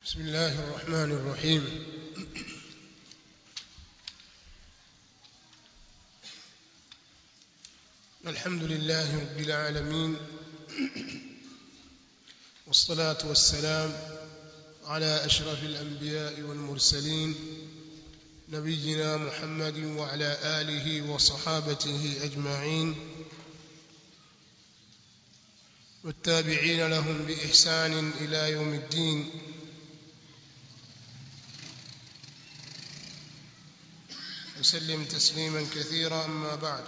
بسم الله الرحمن الرحيم الحمد لله رب العالمين والصلاة والسلام على أشرف الأنبياء والمرسلين نبينا محمد وعلى آله وصحابته أجمعين والتابعين لهم بإحسان إلى يوم الدين وسلم تسليما كثيرا أما بعد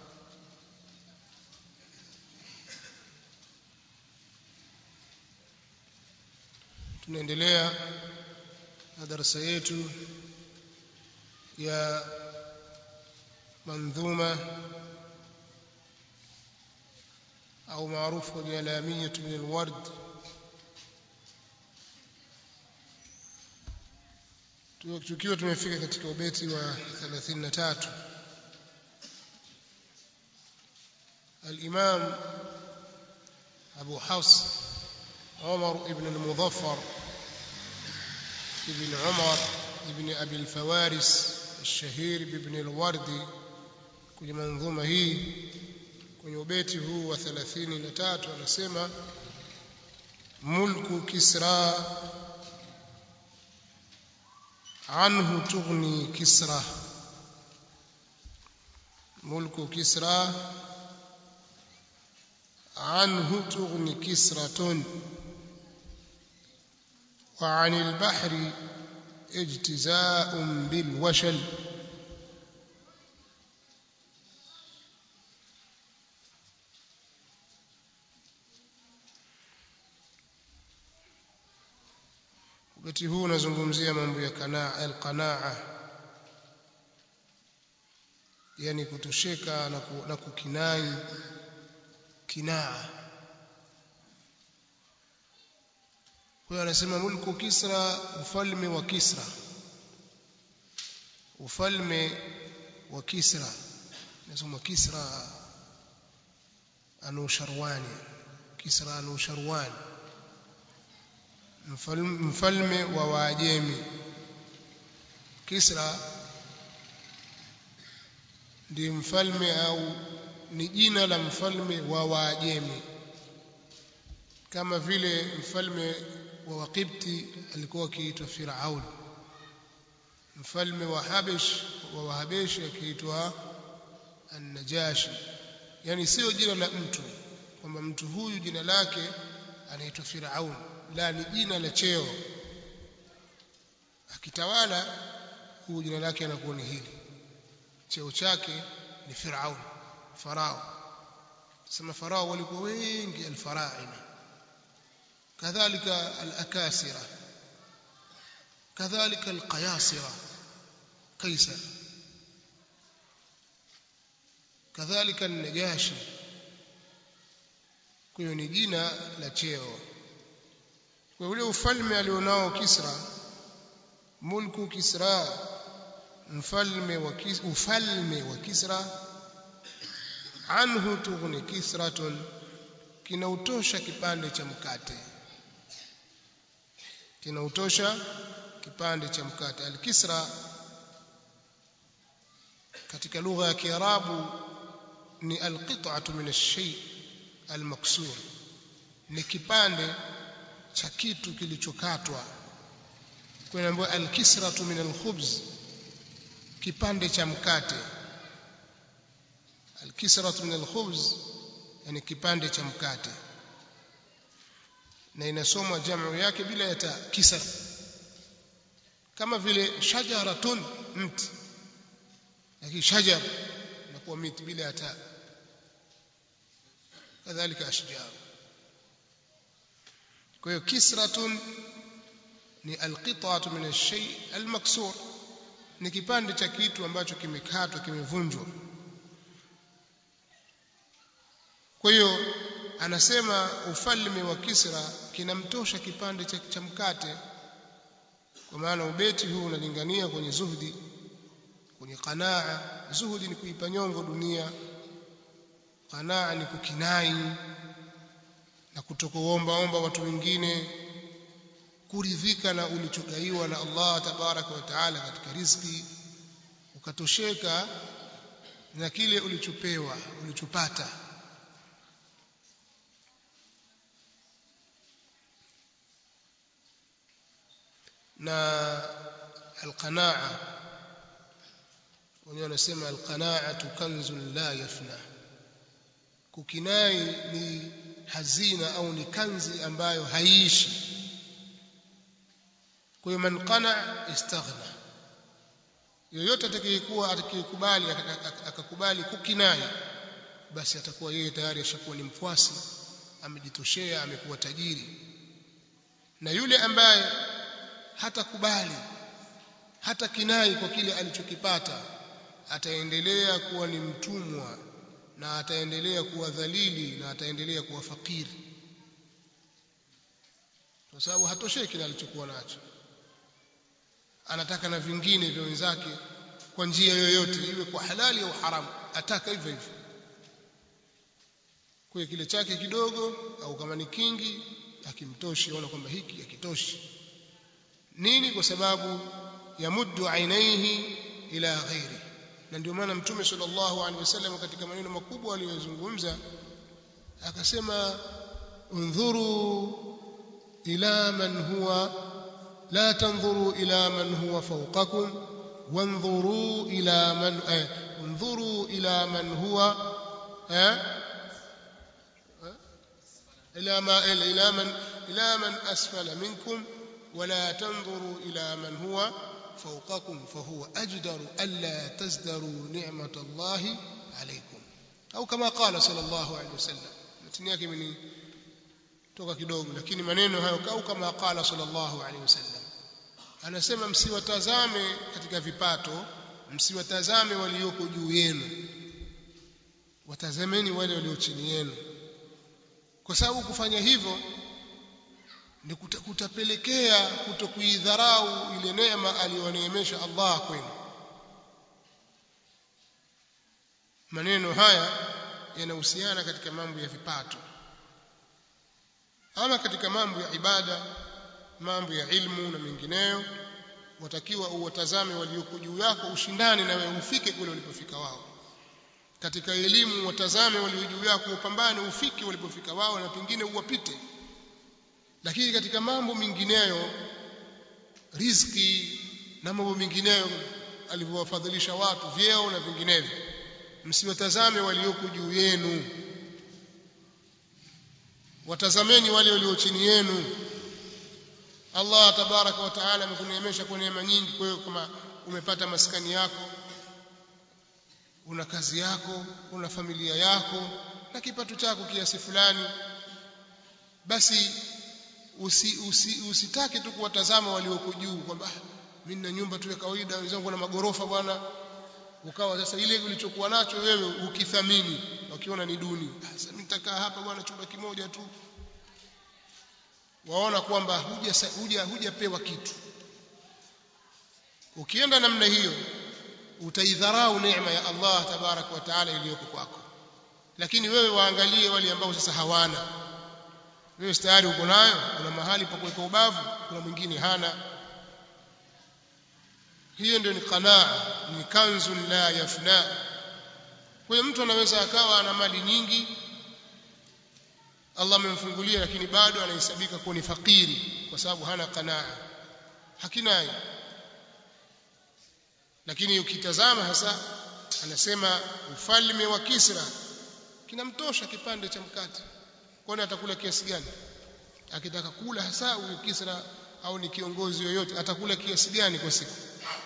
tunaendelea na darasa yetu ya mandhuma au maarufu bialamiyatu min alward tukiwa tumefika katika ubeti wa 33 الإمام أبو حفص عمر بن المظفر ابن عمر ابن أبي الفوارس الشهير بابن الوردي kwenye manzuma hii kwenye ubeti huu wa 33 anasema mulku kisra anhu tughni kisra mulku kisra عنه تغني كسرة وعن البحر اجتزاء بالوشل wakati huu unazungumzia mambo ya kanaa alqanaa yani kutosheka na, ku, na kukinai kinaa kwa hiyo anasema mulku kisra ufalme wa kisra ufalme wa kisra nasema kisra anusharwani kisra anusharwani mfalme wa waajemi kisra ndiye mfalme au ni jina la mfalme wa waajemi kama vile mfalme wa Waqibti alikuwa akiitwa Firaun mfalme wa Habesh wa Wahabeshi akiitwa An-Najashi yani sio jina la mtu kwamba mtu huyu jina lake anaitwa Firaun la ni jina la cheo akitawala huyu jina lake anakuwa ni hili cheo chake ni Firaun farao sema farao walikuwa wengi alfaraina kadhalika alakasira kadhalika alqayasira kaisar kadhalika an-najashi kwa hiyo ni jina la cheo kwa ule ufalme alionao Kisra mulku Kisra mfalme wa Kisra ufalme wa Kisra anhu tughni kisratun kinautosha kipande cha mkate kinautosha kipande cha mkate al-kisra katika lugha ya kiarabu ni al-qit'atu min ash-shay al-maksur ni kipande cha kitu kilichokatwa kwa ambayo al-kisratu min al-khubz kipande cha mkate al-kisratu min al-khubz yani kipande cha mkate na inasomwa jamu yake bila ya ta kisra kama vile shajaratun mti lakini shajar inakuwa miti bila ya ta kadhalika ashjar kwa hiyo kisratun ni alqit'atu min ash-shay al-maksur ni kipande cha kitu ambacho kimekatwa kimevunjwa kwa hiyo anasema ufalme wa Kisra kinamtosha kipande cha, cha mkate kwa maana ubeti huu unalingania kwenye zuhdi kwenye qanaa zuhdi ni kuipa nyongo dunia qanaa ni kukinai na kutokuomba omba watu wengine kuridhika na ulichogaiwa na Allah tabaraka wa taala katika riziki ukatosheka na kile ulichopewa ulichopata na alqanaa wenyewe wanasema alqanaatu kanzun la yafna kukinai ni hazina au ni kanzi ambayo haiishi kwa hiyo man qana istaghna yoyote atakayekuwa atakayekubali akakubali kukinai basi atakuwa yeye tayari ashakuwa ni mkwasi amejitoshea amekuwa tajiri na yule ambaye hatakubali hata kinai kwa kile alichokipata ataendelea kuwa ni mtumwa na ataendelea kuwa dhalili na ataendelea kuwa fakiri kwa sababu hatosheki na alichokuwa nacho anataka na vingine vya wenzake kwa njia yoyote iwe kwa halali au haramu ataka hivyo hivyo kwa kile chake kidogo au kama ni kingi akimtoshi aona kwamba hiki hakitoshi nini kwa sababu yamuddu ainaihi ila ghairi na ndio maana mtume sallallahu alaihi wasallam katika maneno makubwa aliyozungumza akasema undhuru ila man huwa la tanzuru ila man huwa fawqakum wanzuru ila man eh, undhuru ila man huwa eh, ila ma ila man ila man asfala minkum ولا تنظروا إلى من هو فوقكم فهو أجدر ألا تزدروا نعمة الله عليكم أو كما قال صلى الله عليه وسلم متن yake mini toka kidogo lakini maneno hayo au kama qala sallallahu alaihi wasallam anasema msiwatazame katika vipato msiwatazame walioko juu yenu watazameni wale walio chini yenu kwa sababu kufanya hivyo ni kutapelekea kutokuidharau ile neema aliyoneemesha Allah kwenu maneno haya yanahusiana katika mambo ya vipato ama katika mambo ya ibada mambo ya ilmu na mengineyo watakiwa uwatazame walioko juu yako ushindane na wewe ufike kule walipofika wao katika elimu watazame walio juu yako upambane ufike walipofika wao na pengine uwapite lakini katika mambo mengineyo riziki na mambo mengineyo alivyowafadhilisha watu vyeo na vinginevyo msiwatazame walioko juu yenu watazameni wale walio chini yenu Allah tabaraka wa taala amekuneemesha kwa neema nyingi kwa hiyo kama umepata maskani yako una kazi yako una familia yako na kipato chako kiasi fulani basi usi, usi, usitake tu kuwatazama walioko juu kwamba mimi na nyumba tu ya kawaida wenzangu na magorofa bwana ukawa sasa ile ulichokuwa nacho wewe ukithamini ukiona ni duni sasa mimi nitakaa hapa bwana chumba kimoja tu waona kwamba huja huja hujapewa kitu ukienda namna hiyo utaidharau neema ya Allah tabarak wa taala iliyoko kwako lakini wewe waangalie wale ambao sasa hawana wewe tayari uko nayo kuna mahali pa kuweka ubavu kuna mwingine hana hiyo ndio ni qanaa ni kanzun la yafna kwa hiyo mtu anaweza akawa ana mali nyingi Allah amemfungulia lakini bado anahesabika kuwa ni fakiri kwa sababu hana qanaa hakinai lakini ukitazama hasa anasema ufalme wa Kisra kinamtosha kipande cha mkate kwani atakula kiasi gani akitaka kula hasa huyu Kisra au ni kiongozi yoyote atakula kiasi gani kwa siku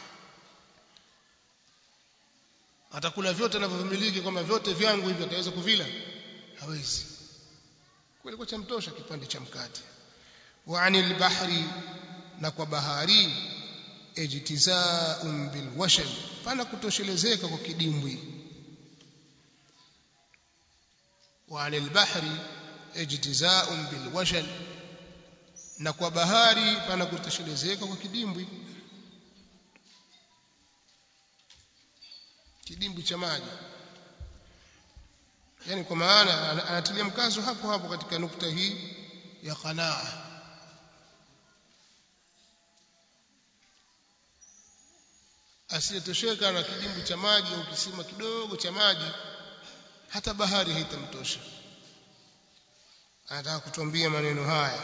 atakula vyote anavyomiliki kwamba vyote vyangu hivi ataweza kuvila hawezi kweli kwa chamtosha kipande cha mkate wa anil bahri na kwa bahari ijtizaa'un bil washan pana kutoshelezeka kwa kidimbwi wa anil bahri ijtizaa'un bil washan na kwa bahari pana kutoshelezeka kwa kidimbwi kidimbwi cha maji yani kwa maana anatilia mkazo hapo hapo katika nukta hii ya qanaa asiyetosheka na kijimbu cha maji au kisima kidogo cha maji hata bahari haitamtosha anataka kutuambia maneno haya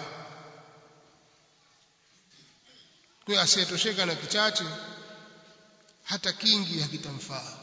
kwa asiyetosheka na kichache hata kingi hakitamfaa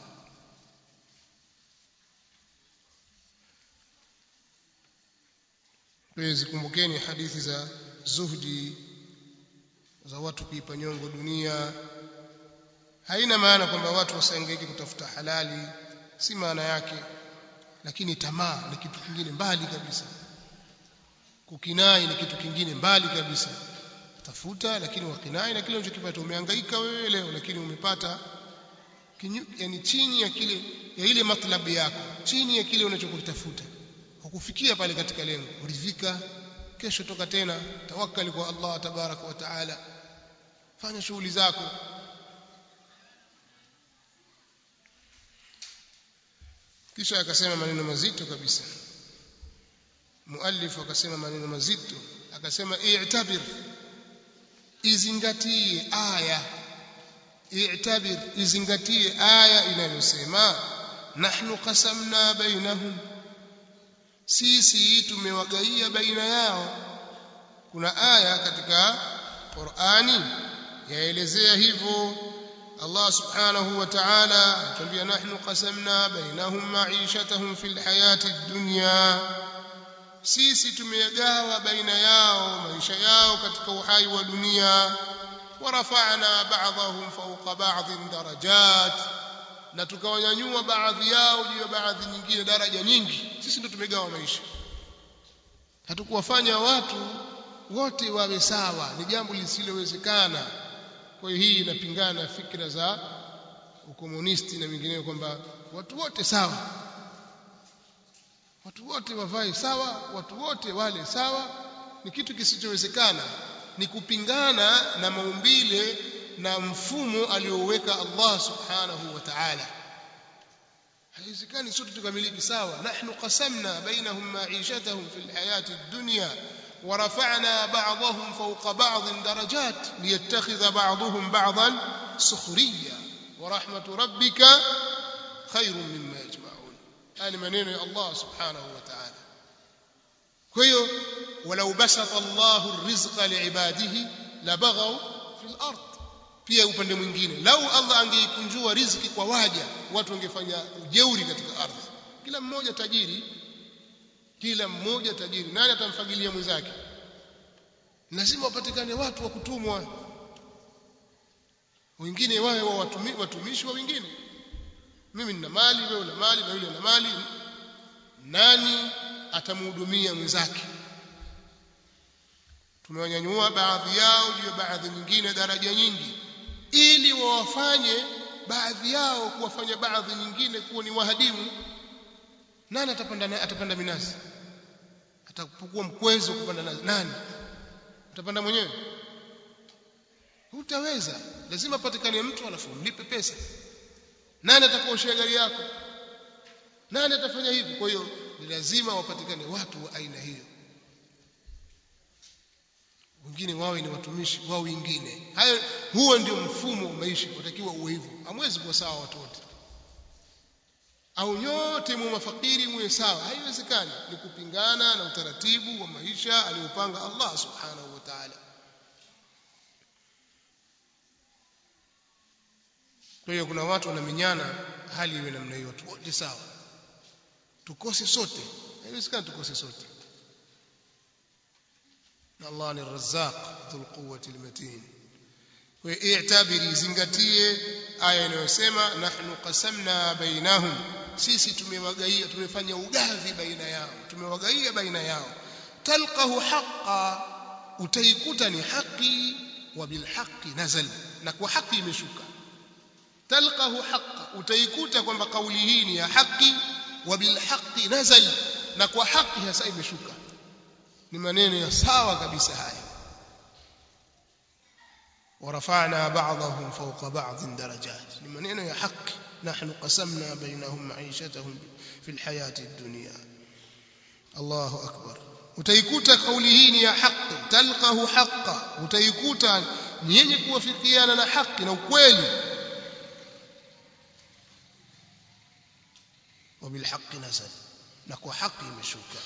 kwa zikumbukeni hadithi za zuhdi za watu kuipa nyongo dunia haina maana kwamba watu wasiangaike kutafuta halali si maana yake lakini tamaa ni kitu kingine mbali kabisa kukinai ni kitu kingine mbali kabisa tafuta lakini wakinai na kile unachokipata umehangaika wewe leo lakini umepata kinyu, yani chini ya kile ya ile matlabu yako chini ya kile unachokitafuta hukufikia pale katika lengo uridhika kesho toka tena tawakkali kwa Allah tabaraka wa taala fanya shughuli zako kisha akasema maneno mazito kabisa muallif akasema maneno mazito akasema i'tabir izingatie aya i'tabir izingatie aya inayosema nahnu qasamna bainahum sisi tumewagaia baina yao kuna aya katika Qur'ani yaelezea hivyo Allah subhanahu wa ta'ala anatuambia nahnu qasamna bainahum ma'ishatahum fil hayati dunya sisi tumeyagawa baina yao maisha yao katika uhai wa dunia warafa'na ba'dahum fawqa ba'dhin darajat na tukawanyanyua baadhi yao juu ya baadhi nyingine daraja nyingi sisi ndio tumegawa maisha hatukuwafanya watu wote wawe sawa ni jambo lisilowezekana kwa hiyo hii inapingana na fikra za ukomunisti na mingineyo kwamba watu wote sawa watu wote wavae sawa watu wote wale sawa ni kitu kisichowezekana ni kupingana na maumbile na mfumo alioweka Allah subhanahu wa ta'ala haiwezekani sote tukamiliki sawa nahnu qasamna bainahum ma'ishatahum fil hayati ad-dunya ورفعنا بعضهم فوق بعض درجات ليتخذ بعضهم بعضا سخريا ورحمة ربك خير مما يجمعون هذه منين الله سبحانه وتعالى كيو ولو بسط الله الرزق لعباده لبغوا في الأرض pia upande mwingine lau Allah angeikunjua riziki kwa waja watu wangefanya ujeuri katika ardhi kila mmoja tajiri kila mmoja tajiri nani atamfagilia mwenzake lazima wapatikane watu wa kutumwa wengine wawe wa watumi, watumishi wa wengine mimi nina mali wewe una mali na yule ana mali nani atamhudumia mwenzake tumewanyanyua baadhi yao juu ya baadhi nyingine daraja nyingi ili wawafanye baadhi yao kuwafanya baadhi nyingine kuwa ni wahadimu nani atapanda atapanda minazi atakuwa mkwezo kupanda nazi nani utapanda mwenyewe hutaweza lazima patikane mtu alafu mlipe pesa nani atakuoshia gari yako nani atafanya hivi kwa hiyo ni lazima wapatikane watu wa aina hiyo wengine wawe ni watumishi wao wengine hayo huo ndio mfumo wa maisha utakiwa uwe hivyo hamwezi kuwa sawa watu wote au nyote mu mafakiri muwe sawa haiwezekani ni kupingana na utaratibu wa maisha aliopanga Allah subhanahu wa ta'ala kwa hiyo kuna watu wanaminyana hali iwe namna hiyo watu wote sawa tukose sote haiwezekani tukose sote na Allah ni razzaq dhul quwwati almatin kwa hiyo i'tabiri zingatie aya inayosema nahnu qasamna bainahum sisi tumewagaia tumefanya ugavi baina yao tumewagaia baina yao talqahu haqqa utaikuta ni haki wa bilhaqi nazal na kwa haki imeshuka talqahu haqqa utaikuta kwamba kauli hii ni ya haki wa bilhaqi nazal na kwa haki hasa imeshuka ni maneno ya sawa kabisa haya ورفعنا بعضهم فوق بعض درجات لمن يا حق نحن قسمنا بينهم معيشتهم في الحياة الدنيا الله أكبر utaikuta kauli hii ni ya haki talqahu haqqa utaikuta ni yenye kuwafikiana na haki na ukweli وبالحق نزل نكو حق imeshuka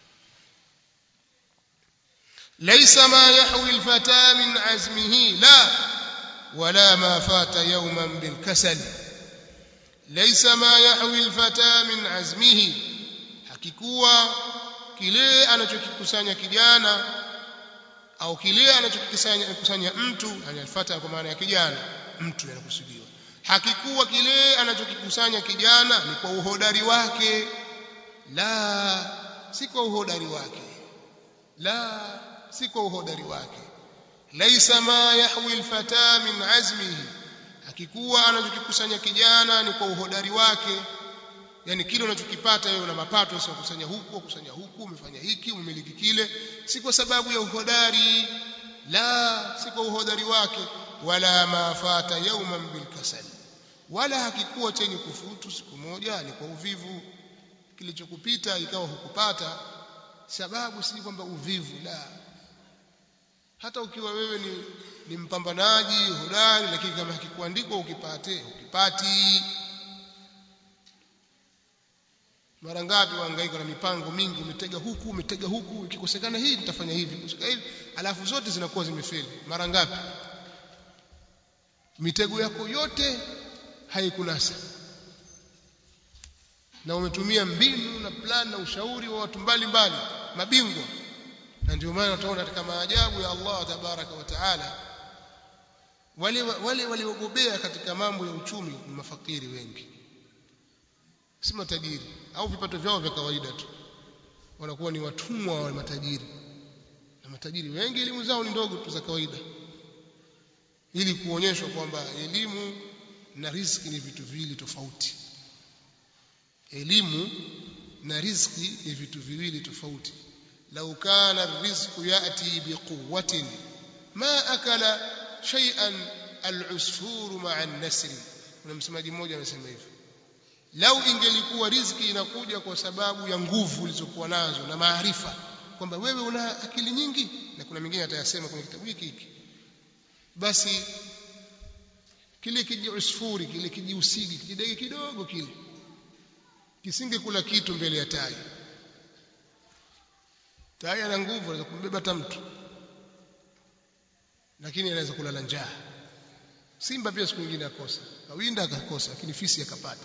ليس ما يحوي الفتى من عزمه لا ولا ما فات يوما بالكسل ليس ما يحوي الفتى من عزمه hakikuwa kile anachokikusanya kijana au kile anachokikusanya kusanya mtu alifata kwa maana ya kijana mtu anakusudiwa hakikuwa kile anachokikusanya kijana ni kwa uhodari wake la si kwa uhodari wake la si kwa uhodari wake laisa ma yahwi alfata min azmihi hakikuwa anachokikusanya kijana ni kwa uhodari wake yani kile unachokipata wewe una mapato sio kusanya huku ukusanya huku umefanya hiki umemiliki kile si kwa sababu ya uhodari la si kwa uhodari wake wala ma fata yawman bilkasal wala hakikuwa chenye kufutu siku moja ni kwa uvivu kilichokupita ikawa hukupata sababu si kwamba uvivu la hata ukiwa wewe ni, ni mpambanaji hodari lakini kama hakikuandikwa ukipate ukipati mara ngapi wahangaika na mipango mingi umetega huku umetega huku ikikosekana hii nitafanya hivi kusika hivi alafu zote zinakuwa zimefeli mara ngapi mitego yako yote haikunasa na umetumia mbinu na plan na ushauri wa watu mbalimbali mabingwa na ndio maana utaona katika maajabu ya Allah tabaraka wa taala wale wale waliogobea katika mambo ya uchumi ni mafakiri wengi si matajiri au vipato vyao vya kawaida tu wanakuwa ni watumwa wa matajiri na matajiri wengi elimu zao ni ndogo tu za kawaida ili kuonyeshwa kwamba elimu na riziki ni vitu viwili tofauti elimu na riziki ni vitu viwili tofauti lau kana rizqu yati biquwwatin ma akala shay'an al-usfuru ma'a an-nasri kuna msemaji mmoja amesema hivyo lau ingelikuwa riziki inakuja kwa sababu ya nguvu ulizokuwa nazo na maarifa kwamba wewe una akili nyingi na kuna mingine atayasema kwenye kitabu hiki hiki basi kile kijiusfuri kile kijiusigi kijidege kidogo kile kisingekula kitu mbele ya tai tai ana nguvu anaweza kumbeba hata mtu lakini anaweza kulala njaa simba pia siku nyingine akosa kawinda akakosa lakini fisi akapata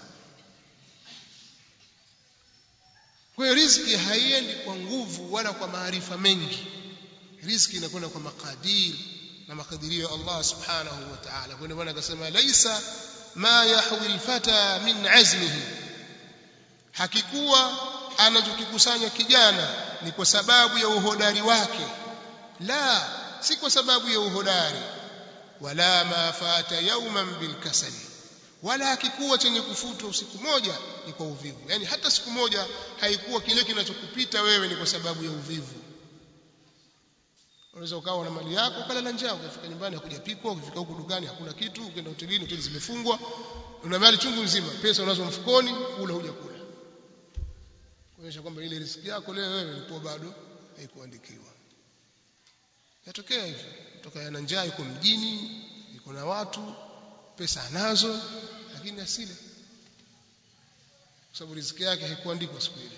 kwa hiyo riziki haiendi kwa nguvu wala kwa maarifa mengi riziki inakwenda kwa makadiri na makadirio ya Allah subhanahu wa ta'ala kwa ndio akasema laisa ma yahwi alfata min azmihi hakikuwa anachokikusanya kijana ni kwa sababu ya uhodari wake la si kwa sababu ya uhodari wala ma fata yawman bilkasali wala hakikuwa chenye kufutwa usiku moja ni kwa uvivu yani hata siku moja haikuwa kile kinachokupita wewe ni kwa sababu ya uvivu unaweza ukawa na mali yako ukalala njaa ukafika nyumbani hakujapikwa ukifika huku dukani hakuna kitu ukienda hotelini hoteli zimefungwa una mali chungu nzima pesa unazo mfukoni kula hujakula kuonyesha kwamba ile riziki yako leo wewe ilikuwa bado haikuandikiwa yatokea hivyo kutoka yana njaa yuko mjini yuko na watu pesa anazo lakini asile kwa sababu riziki yake haikuandikwa siku ile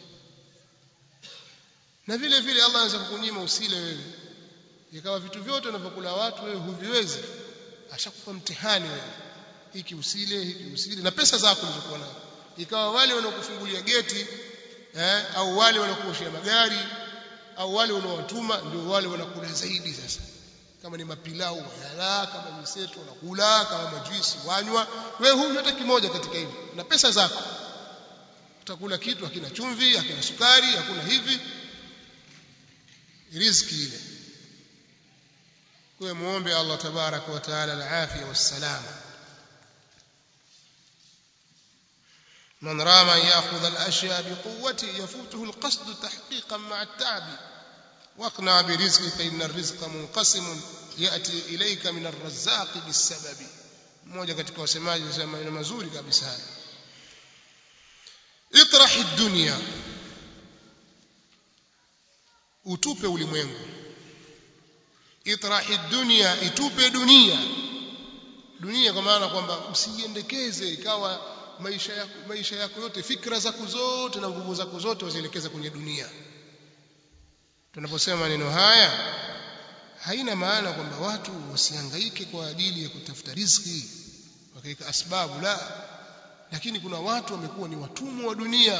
na vile vile Allah anaweza kukunyima usile wewe ikawa vitu vyote unavyokula watu wewe huviwezi ashakupa mtihani wewe hiki usile hiki usile na pesa zako ulizokuwa nazo ikawa wale wanaokufungulia geti eh, au wale wanakuoshia magari au wale unaowatuma ndio wale wanakula zaidi sasa kama ni mapilau wayala kama miseto wanakula kama majuisi wanywa wewe hunywa hata kimoja katika hivi na pesa zako utakula kitu hakina chumvi hakina sukari hakuna hivi riziki ile kwa muombe Allah tabaraka wa taala al-afia was-salama من رام أن يأخذ الأشياء بقوته يفوته القصد تحقيقا مع التعب واقنع برزقك فإن الرزق منقسم يأتي إليك من الرزاق بالسبب mmoja katika wasemaji anasema maneno mazuri kabisa haya itrahi dunya utupe ulimwengu itrahi dunya itupe dunia dunia kwa maana kwamba usijiendekeze ikawa maisha yako maisha yako yote fikra zako zote na nguvu zako zote wazielekeza kwenye dunia tunaposema maneno haya haina maana kwamba watu wasihangaike kwa ajili ya kutafuta riziki wakaweka asbabu la lakini kuna watu wamekuwa ni watumwa wa dunia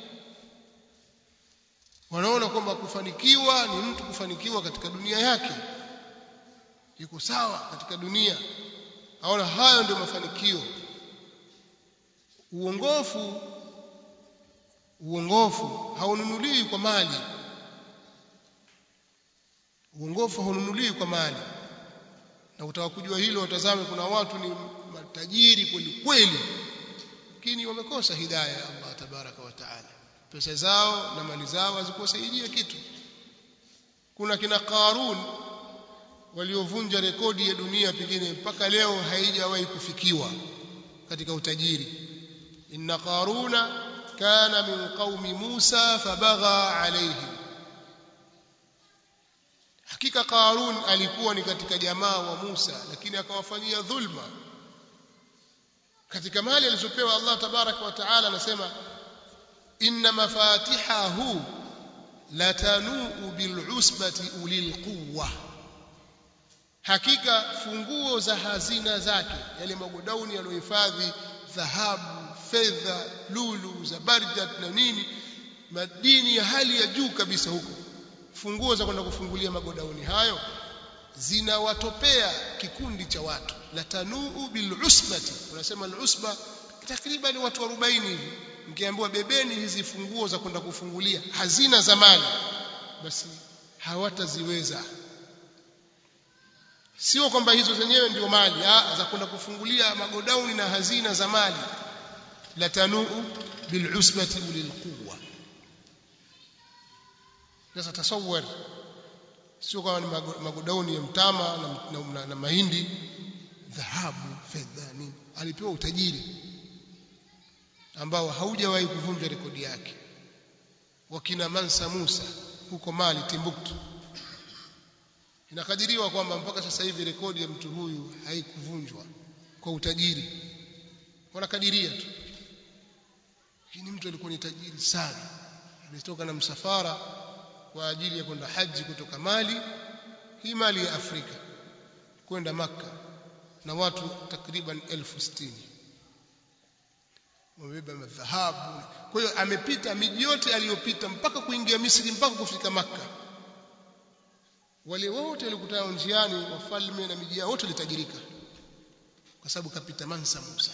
wanaona kwamba kufanikiwa ni mtu kufanikiwa katika dunia yake yuko sawa katika dunia aona hayo ndio mafanikio uongofu uongofu haununuliwi kwa mali uongofu haununuliwi kwa mali na utaka kujua hilo watazame kuna watu ni matajiri kweli kweli lakini wamekosa hidayah ya Allah tabaraka wa taala pesa zao na mali zao hazikuwasaidia kitu kuna kina Qarun waliovunja rekodi ya dunia pengine mpaka leo haijawahi kufikiwa katika utajiri inna qaruna kana min qaumi Musa fabagha alayhim hakika Qarun alikuwa ni katika jamaa wa Musa lakini akawafanyia dhulma katika mali alizopewa Allah tabaraka wa taala anasema inna mafatihahu latanuu bil'usbati ulil quwwa hakika funguo za hazina zake yale magodauni yaliyohifadhi dhahabu fedha lulu za barjat na nini madini ya hali ya juu kabisa huko funguo za kwenda kufungulia magodauni hayo zinawatopea kikundi cha watu latanuu bil'usbati unasema al-usba takriban watu 40 hivi mkiambiwa bebeni hizi funguo za kwenda kufungulia hazina za mali basi hawataziweza sio kwamba hizo zenyewe ndio mali za kwenda kufungulia magodauni na hazina za mali latanuu bil'usbati ulil quwwa sasa tasawwar sio kama ni magodauni ya mtama na, na, na, na mahindi dhahabu fedha nini alipewa utajiri ambao haujawahi kuvunja rekodi yake wakina Mansa Musa huko Mali Timbuktu inakadiriwa kwamba mpaka sasa hivi rekodi ya mtu huyu haikuvunjwa kwa utajiri wanakadiria tu lakini mtu alikuwa ni tajiri sana ametoka na msafara kwa ajili ya kwenda haji kutoka Mali hii Mali ya Afrika kwenda Makka na watu takriban elfu sitini wamebeba madhahabu kwa hiyo amepita miji yote aliyopita mpaka kuingia Misri mpaka kufika Makka wale wote walikutana njiani wafalme na miji yao wote walitajirika kwa sababu kapita Mansa Musa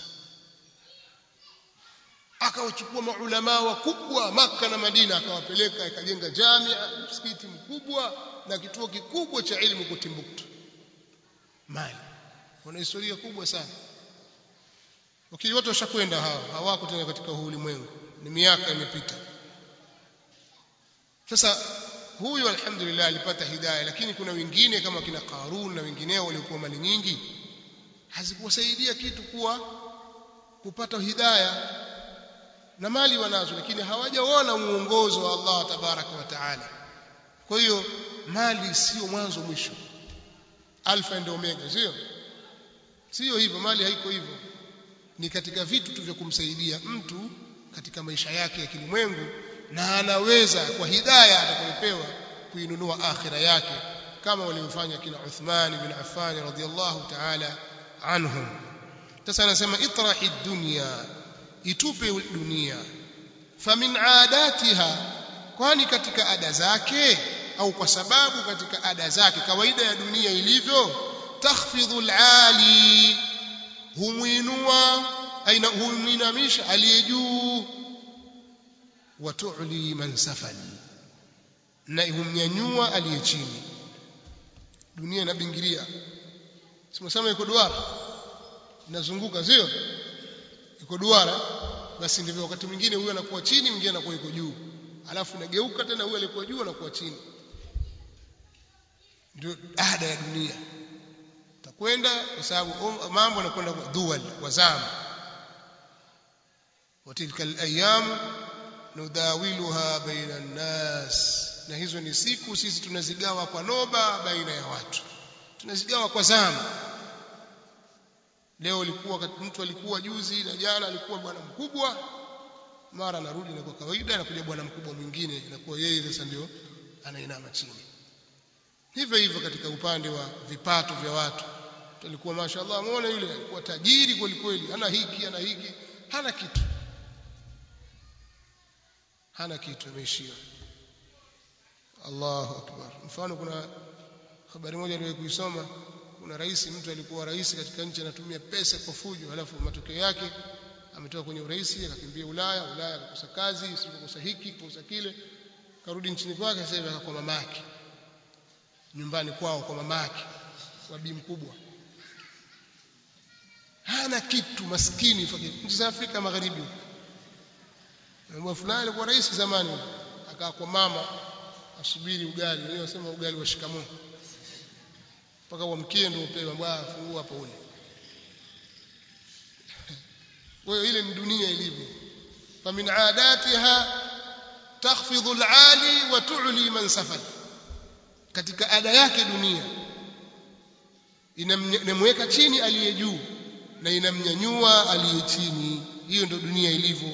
akawachukua maulama wakubwa maka na Madina akawapeleka ikajenga jamia msikiti mkubwa na kituo kikubwa cha elimu kwa Timbuktu Mali wana historia kubwa sana wakili wote washakwenda hawa hawako tena katika huu ulimwengu ni miaka imepita sasa huyu alhamdulillah alipata hidayah lakini kuna wengine kama kina Qarun na wengineo waliokuwa mali nyingi hazikuwasaidia kitu kuwa kupata hidayah na mali wanazo lakini hawajaona muongozo wa Allah tabaraka wa taala kwa hiyo mali sio mwanzo mwisho alfa and omega sio sio hivyo mali haiko hivyo ni katika vitu tu vya kumsaidia mtu katika maisha yake ya kilimwengu na anaweza kwa hidayah atakayopewa kuinunua akhira yake kama waliofanya kina Uthman bin Affan radhiyallahu ta'ala anhum sasa anasema itrahi dunya itupe dunia famin adatiha kwani katika ada zake au kwa sababu katika ada zake kawaida ya dunia ilivyo takhfidhu alali humuinua aina huminamisha aliye juu wa tu'li man safal na humnyanyua aliye chini dunia inabingiria simsema iko duara inazunguka sio iko duara basi ndivyo wakati mwingine huyu anakuwa chini mwingine anakuwa iko juu alafu inageuka tena huyu alikuwa juu anakuwa chini ndio ada ya dunia takwenda kwa sababu mambo yanakwenda dual wazama watilka alayam nudawiluha baina nnas na hizo ni siku sisi tunazigawa kwa noba baina ya watu tunazigawa kwa zama leo alikuwa mtu alikuwa juzi na jana alikuwa bwana mkubwa mara anarudi na kwa kawaida anakuja bwana mkubwa mwingine inakuwa yeye sasa ndio anainama chini hivyo hivyo katika upande wa vipato vya watu alikuwa mashaallah muone yule alikuwa tajiri kweli kweli hana hiki hana hiki hana kitu hana kitu ameishia Allahu akbar mfano kuna habari moja niliwahi kuisoma kuna rais mtu alikuwa rais katika nchi anatumia pesa kwa fujo halafu matokeo yake ametoka kwenye urais akakimbia Ulaya Ulaya akakosa kazi sikukosa hiki kukosa kile karudi nchini kwake sasa hivi akakuwa mamake nyumbani kwao kwa mamake kwa bi mkubwa hana kitu maskini nchi za Afrika Magharibi Mbwa fulani alikuwa rais zamani akaa kwa mama asubiri ugali wenyewe wasema ugali wa shikamoo mpaka uamkie ndio upewe mbwa fungua hapo ule kwa hiyo ile ni dunia ilivyo famin adatiha takhfidhu al-ali wa tu'li man safal katika ada yake dunia inamweka chini aliye juu na inamnyanyua aliye chini hiyo ndio dunia ilivyo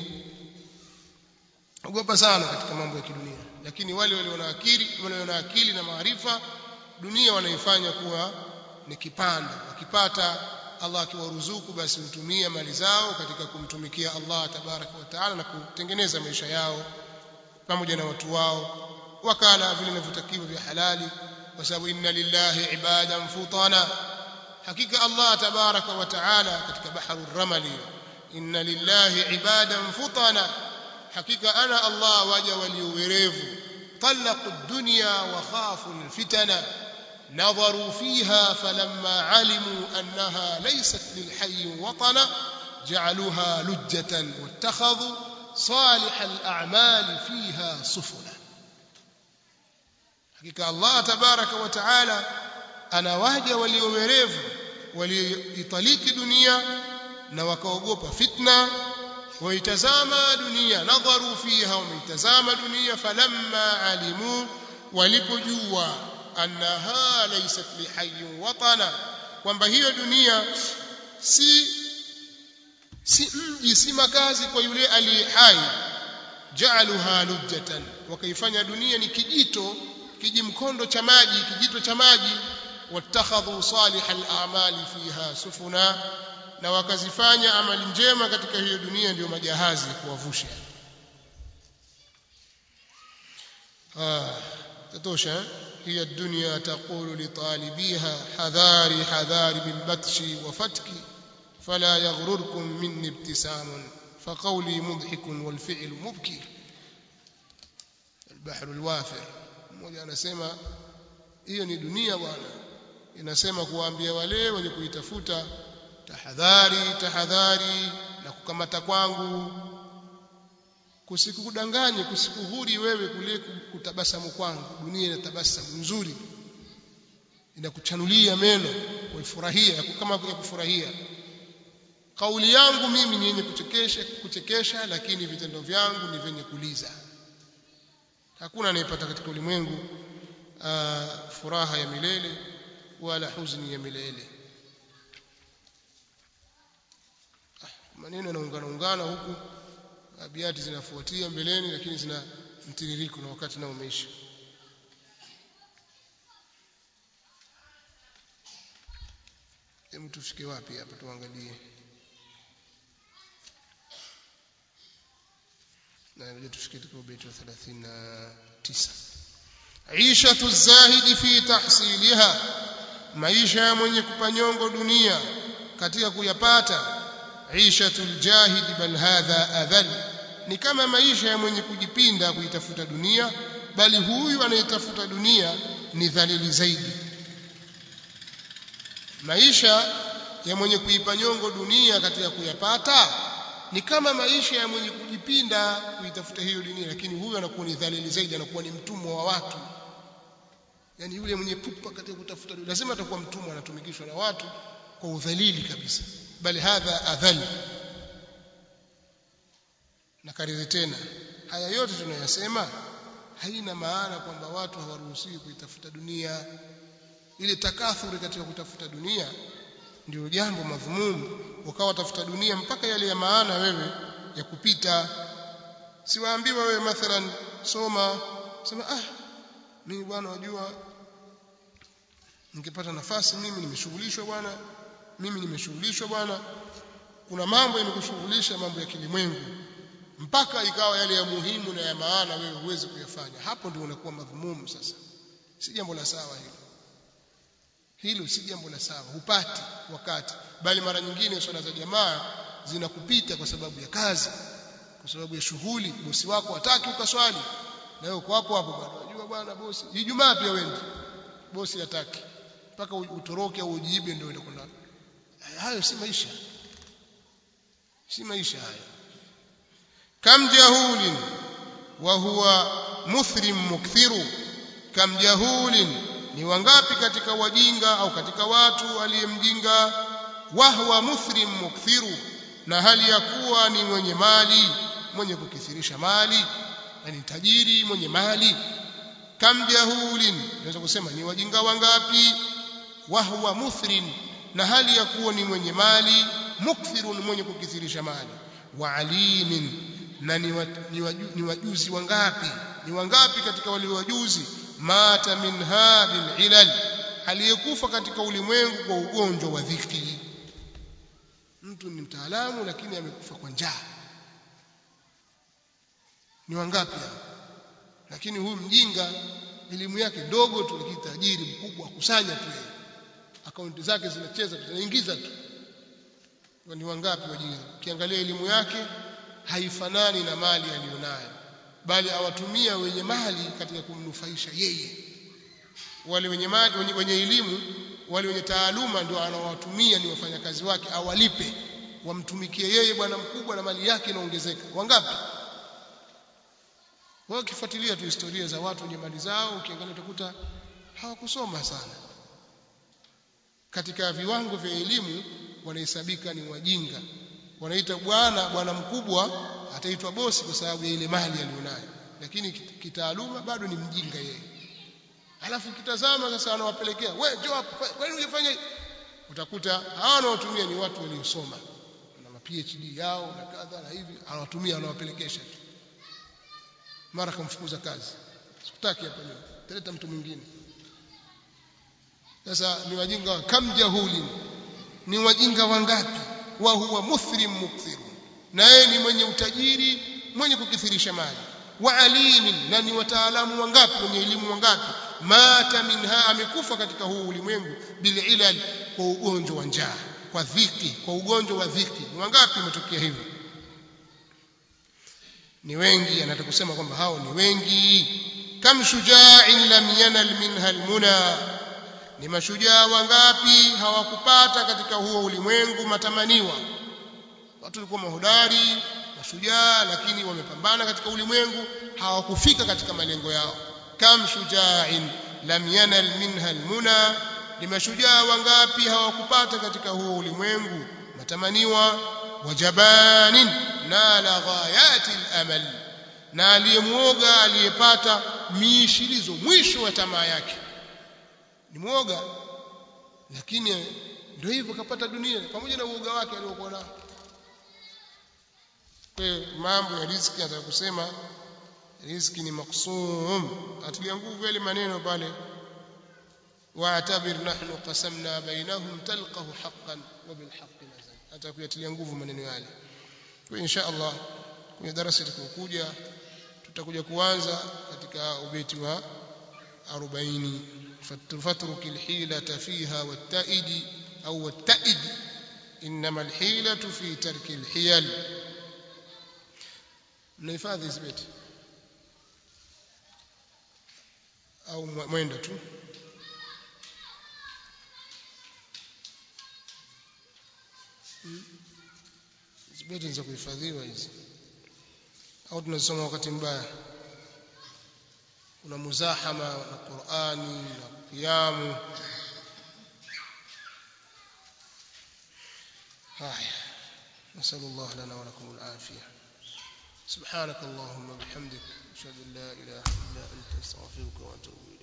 ogopa sana katika mambo ya kidunia lakini wale walio na akili wale na akili na maarifa dunia wanaifanya kuwa ni kipando wakipata Allah akiwaruzuku basi hutumia mali zao katika kumtumikia Allah tabaraka wa taala na kutengeneza maisha yao pamoja na watu wao wakala vile vinavyotakiwa vya halali kwa sababu inna lillahi ibadan futana hakika Allah tabaraka wa taala katika bahru ramali inna lillahi ibadan futana hakika ana Allah waja waliowerevu طلقوا الدنيا وخافوا الفتن نظروا فيها فلما علموا أنها ليست للحي وطنا جعلوها لجة واتخذوا صالح الأعمال فيها سفنا حقيقة الله تبارك وتعالى أنا واجه وليومريف وليطليك دنيا نوكوغوبا فتنة waitazama dunia nadharu fiha wameitazama dunia falamma alimu walipojua annaha laysat lihayyin watana kwamba hiyo dunia si si mji si makazi kwa yule aliye hai ja'aluha lujjatan wakaifanya dunia ni kijito kijimkondo cha maji kijito cha maji wattakhadhu salihal a'mali fiha sufuna na wakazifanya amali njema katika hiyo dunia ndio majahazi kuwavusha ah tatosha hiya dunya taqulu li talibiha hadhari hadhari bil batshi wa fatki fala yaghrurkum minni ibtisamun فقولي مضحك والفعل مبكي البحر الوافر mmoja anasema hiyo ni dunia bwana inasema kuwaambia wale wenye kuitafuta tahadhari tahadhari na kukamata kwangu kusikudanganye kusikuhuri wewe kule kutabasamu kwangu dunia ina tabasamu nzuri inakuchanulia meno kuifurahia kama ya kufurahia kauli yangu mimi ni yenye kuchekesha kuchekesha lakini vitendo vyangu ni vyenye kuliza hakuna anayepata katika ulimwengu furaha ya milele wala huzuni ya milele maneno yanaungana ungana huku abiati zinafuatia mbeleni lakini zina mtiririko na wakati nao umeisha hebu tufike wapi hapa tuangalie na ndio tufike katika ubeti wa 39 Aishatu zahidi fi tahsiliha maisha ya mwenye kupanyongo dunia katika kuyapata Aishatul jahid bal hadha adhal ni kama maisha ya mwenye kujipinda kuitafuta dunia bali huyu anayetafuta dunia ni dhalili zaidi maisha ya mwenye kuipa nyongo dunia katika kuyapata ni kama maisha ya mwenye kujipinda kuitafuta hiyo dunia lakini huyu anakuwa ni dhalili zaidi anakuwa ni mtumwa wa watu yani yule mwenye pupa katika kutafuta dunia lazima atakuwa mtumwa anatumikishwa na watu kwa udhalili kabisa bali hadha adhal na kariri tena haya yote tunayasema haina maana kwamba watu hawaruhusiwi kuitafuta dunia ile takathuri katika kutafuta dunia ndio jambo madhumumu ukawa tafuta dunia mpaka yale ya maana wewe ya kupita siwaambiwa wewe mathalan soma sema ah mimi bwana wajua ningepata nafasi mimi nimeshughulishwa bwana mimi nimeshughulishwa bwana kuna mambo yamekushughulisha mambo ya kilimwengu mpaka ikawa yale ya muhimu na ya maana wewe huwezi kuyafanya hapo ndio unakuwa madhumumu sasa si jambo la sawa hilo hilo si jambo la sawa hupati wakati bali mara nyingine swala za jamaa zinakupita kwa sababu ya kazi kwa sababu ya shughuli bosi wako hataki ukaswali na wewe uko hapo hapo bado unajua bwana bosi ijumaa pia wewe bosi hataki mpaka utoroke au ujiibe ndio uende kwenda hayo si maisha si maisha haya kam jahulin wa huwa muthrim mukthiru kam jahulin ni wangapi katika wajinga au katika watu aliyemjinga wahwa muthrim mukthiru na hali ya kuwa ni mwenye mali mwenye kukithirisha mali yani tajiri mwenye mali kam jahulin naweza kusema ni wajinga wangapi wahwa muthrin na hali ya kuwa ni mwenye mali mukthirun mwenye kukithirisha mali wa alimin na ni, wa, ni, waju, ni wajuzi wangapi ni wangapi katika wale wajuzi mata min hadhil ilal aliyekufa katika ulimwengu kwa ugonjwa wa dhiki mtu ni mtaalamu lakini amekufa kwa njaa ni wangapi hao lakini huyu mjinga elimu yake ndogo tu lakini tajiri mkubwa akusanya tu yeye akaunti zake zinacheza zinaingiza tu ni wangapi wajinga ukiangalia elimu yake haifanani na mali aliyonayo bali awatumia wenye mali katika kumnufaisha yeye wale wenye mali wenye, wenye elimu wale wenye taaluma ndio anawatumia ni wafanyakazi wake awalipe wamtumikie yeye bwana mkubwa na mali yake inaongezeka wangapi wao ukifuatilia tu historia za watu wenye mali zao ukiangalia utakuta hawakusoma sana katika viwango vya elimu wanahesabika ni wajinga wanaita bwana bwana mkubwa ataitwa bosi kwa sababu ya ile mali aliyonayo lakini kitaaluma bado ni mjinga yeye alafu kitazama sasa anawapelekea wewe njoo hapa kwa nini unafanya utakuta hawa wanaotumia ni watu waliosoma na ma PhD yao na kadha na hivi anawatumia anawapelekesha tu mara kumfukuza kazi sikutaki hapa leo taleta mtu mwingine sasa ni wajinga kam jahuli ni wajinga wangapi wa huwa muthrim mukthir na yeye ni mwenye utajiri mwenye kukithirisha mali wa alimin na ni wataalamu wangapi wenye elimu wangapi mata minha amekufa katika huu ulimwengu bililal kwa ugonjwa wa njaa kwa dhiki kwa ugonjwa wa dhiki ni wangapi umetokea hivyo ni wengi anataka kusema kwamba hao ni wengi kam shuja'in lam yanal minha almuna ni mashujaa wangapi hawakupata katika huo ulimwengu matamaniwa watu walikuwa mahodari mashujaa lakini wamepambana katika ulimwengu hawakufika katika malengo yao kam shuja'in lam yanal minha almuna ni mashujaa wangapi hawakupata katika huo ulimwengu matamaniwa wajabanin nala ghayati al-amal na aliyemuoga aliyepata miishilizo mwisho wa tamaa yake ni muoga lakini ndio hivyo kapata dunia pamoja na uoga wake aliokuwa nao kwa mambo ya riziki nataka kusema riziki ni maksum atilia nguvu yale maneno pale واعتبر نحن قسمنا بينهم تلقه حقا وبالحق نزل hata kuyatilia nguvu maneno yale kwa insha Allah kwenye darasa litakayokuja tutakuja kuanza katika ubeti wa 40 fatruk alhila fiha wattaidi au wattaid inma alhilatu fi tarki alhiyal mnahifadhi hizi beti au mwenda tu hizi beti za kuhifadhiwa hizi au tunasoma wakati mbaya kuna muzahama na Qur'ani na qiyamu haya نسأل الله لنا ولكم العافية سبحانك اللهم وبحمدك أشهد أن لا إله إلا أنت أستغفرك وأتوب إليك